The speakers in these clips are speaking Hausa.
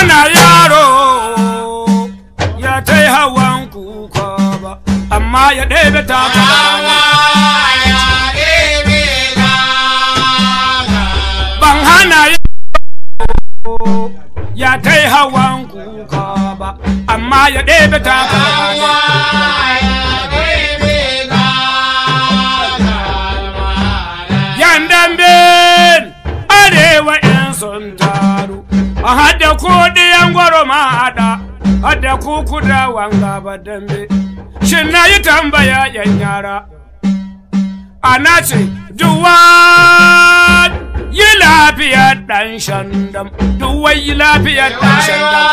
hana yaro ya tai hawan kuka ba amma ya ɗebe takalma ban hana yaro ya tai hawan kuka ba amma ya ɗebe takalma yan dambe arewa yan sun taru a hada kuɗi yan gwaro ma hada hada kuku da wanga ba dambe shin na yi tambaya yan yara ana ce duwan yi lafiyar ɗan shandam duwan yi lafiyar ɗan shandam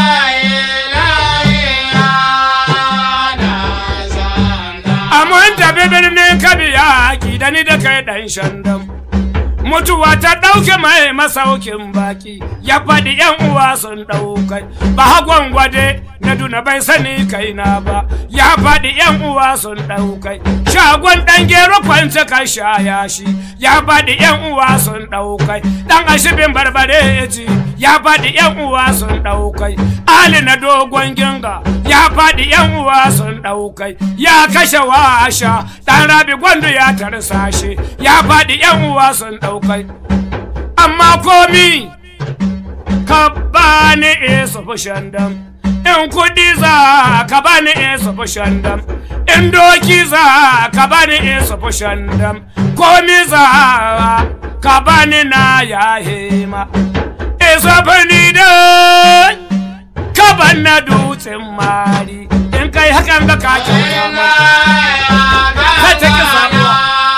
Amun tafi birnin kabiya da ni da kai ɗan shandam. Mutuwa ta ɗauke mai masaukin baki, ya faɗi ‘yan uwa sun ɗaukai, ba hagon gwade na duna bai sani kaina ba, ya faɗi ‘yan uwa sun ɗaukai. Shagon ɗan gero kwance ka shaya shi, ya faɗi ‘yan uwa sun ɗaukai. Ɗan ashibin barbare ji, ya faɗi ‘yan uwa sun ɗaukai. Ali na dogon ginga, ya faɗi ‘yan uwa sun ɗaukai. Ya kashe washa, ɗan rabi gwandu ya tarsa shi, ya faɗi ‘yan uwa sun ɗaukai. Amma komi, ka bani isa fushandam. In kuɗi za ka bani isa fushandam. In doki za ka bani isa fushandam. Komi za ka bani na ya hema. Isa fani da ka ban na dutsen mari. In kai hakan ga ka kyauta mata. Ka ta ki samuwa.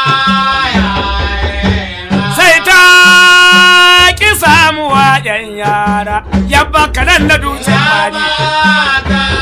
sai ta ki samuwa yan yara yabba kanan na dutsen mari